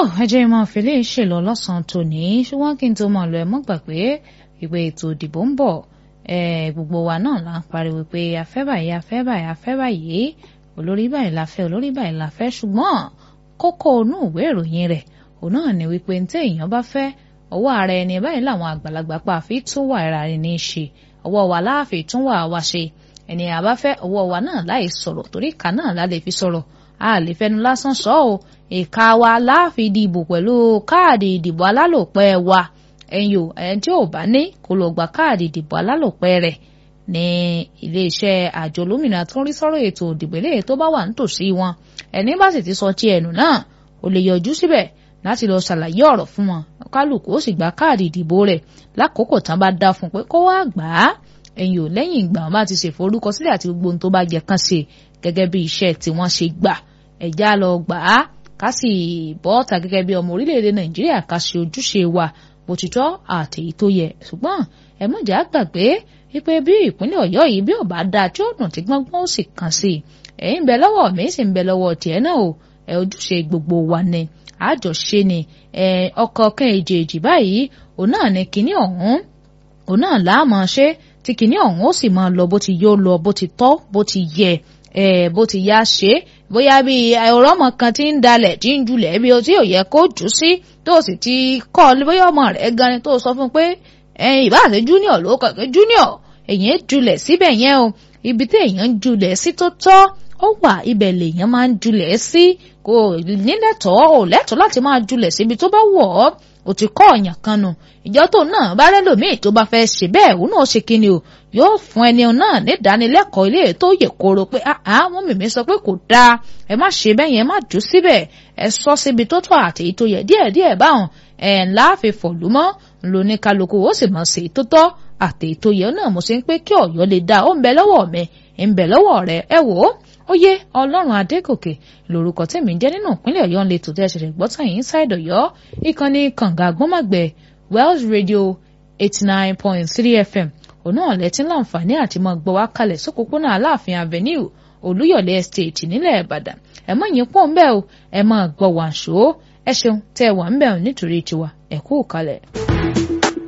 ẹ jẹ́ máa fi lè ṣèlọ lọ́sàn-án tòní ṣùgbọ́n kí n tó máa lọ ẹ mọ́ gbàgbé ìpè ètò ìdìbò ń bọ̀ gbogbo wa náà là ń pariwo pé afẹ́ báyìí afẹ́ báyìí afẹ́ báyìí olórí báyìí la fẹ́ olórí báyìí la fẹ́ ṣùgbọ́n kókó inú ìwé ìròyìn rẹ̀ òun náà ni wípé ní téèyàn bá fẹ́ ọwọ́ ara ẹni báyìí làwọn àgbàlagbà pa àfi tún wà ara rẹ̀ ní í ṣe ọwọ́ wa láàfin tún wà wá ṣe ẹni àbáfẹ́ ọwọ́ wa náà láì sọ̀rọ̀ torí ìka náà la lè fi sọ̀rọ̀ a lè fẹnu lásán sọ ọ́ ìka wa láàfin dìbò pẹ̀lú káàdì ìdìbò alálòpẹ́ wa ẹ̀yin o ẹni tí ò bá ní kó lọ gba káàdì ìdìbò alálòpẹ́ rẹ̀ ní iléeṣẹ́ àjọ olómìnira tó ń rí sọ́rọ̀ ètò ìdìbò eléyìí tó bá wà nítòsí wọn ẹni bá sì ti sọ ti ẹnu náà ò lè yọjú síbẹ̀ láti lọ ṣàlàyé ọ̀rọ̀ fún wọn kálukú ó sì gba káàdì ìdìbò rẹ̀ lákòókò tán bá dá fún pé kó wá gbà á ẹ̀yin ò lẹ́yìn ìgbà wọn bá ti ṣèforúkọsílẹ̀ àti gbogbo ohun tó bá jẹ kán ṣe gẹ́gẹ́ bí iṣẹ́ tí wọ́n ṣe gbà ẹ̀já lọ gbà á ká sì bọ́ ọ̀tà gẹ́gẹ́ bí ọmọ orílẹ̀-èdè nàìjíríà ká ṣe ojúṣe wa bó ti tọ́ àti èyí tó yẹ ṣùgbọ́n ẹ mọ̀jà gbàgbé wípé bí ìpínlẹ̀ ọ̀yọ́ yìí bí ò bá dáa tí ó dùn tí gbọ́ngbọ́n ó sì kàn sí i ẹ̀yin ń bẹ lọ́wọ́ mi sì ń bẹ lọ́wọ́ tiẹ̀ náà o ẹ ojúṣe gbogbo wa ni àjọṣe ni ẹ ọkọ̀ kan èjèèjì báyìí òun náà ni kinní ọ̀hún òun náà láàmú ṣe tí kinní ọ̀hún ó sì máa lọ bó ti yóò lọ bó ti tọ́ bó ti yẹ ẹ bó ti yá ṣe bóyá bí ọ̀rọ̀mọ kan ti ń dalẹ̀ tí ń julẹ̀ bí o tí ò yẹ kó jù sí tó sì ti kọ́ bóyá ọmọ rẹ̀ gan ni tó sọ fún pé ẹyin ìbá àti junior ló kọ̀ pé junior èyàn julẹ̀ síbẹ̀ yẹn o ibi tí èyàn julẹ̀ sí tó tọ́ ó wà ibẹ̀ lèyàn máa ń julẹ̀ sí kò nílẹ̀tọ́ ò lẹ́tọ̀ọ́ láti máa julẹ̀ síbi tó bá wọ̀ ọ́ ò ti kọ́ ọ̀yàn kan nù ìjọ tó náà bá rẹ́lòmíì tó bá fẹ́ ṣe bẹ́ẹ̀ òun náà ṣe kíni o yóò fún ẹni náà ní ìdánilẹ́kọ̀ọ́ ilé tó yẹ kóró pé àá wọn mìmí sọ pé kò dáa ẹ má ṣe bẹ́ẹ̀ yẹn má jù síbẹ̀ ẹ sọ síbi tó tọ́ àti èyí tó yẹ díẹ̀díẹ̀ báwọn ẹ̀ ńlá fi fọ̀lú mọ́ ńlọní kálukú ó sì mọ̀ sí tó tọ́ àti èyí tó yẹ náà mo ṣe ń pé kí ọ̀yọ́ lè dáa ó ń bẹ lọ́wọ́ mi ń bẹ lọ́wọ́ rẹ ẹ wò ó ó yé ọlọ́run adégòkè lórúkọ tèmi ń jẹ́ nínú ìpínlẹ̀ ọ̀yọ́ ń lè tó tẹ́ ṣẹ̀ṣẹ̀ gbọ́tàn yìí inside ọ̀yọ́ ìkànnì kànga àgbọ́màgbẹ̀ wells radio eighty nine point three fm òun náà lẹ́tí láǹfààní àti mọ́ gbọ́ wá kalẹ̀ sókòpónà aláàfin avenue olúyọ̀lé estate nílẹ̀ ìbàdàn ẹ mọ̀ yín pọ̀ ń bẹ́ẹ̀ o ẹ mọ̀ gbọ́ wàǹṣó ẹ ṣeun tẹ́ ẹ wà ń bẹ̀ nítorí tiwa ẹ kú kalẹ̀.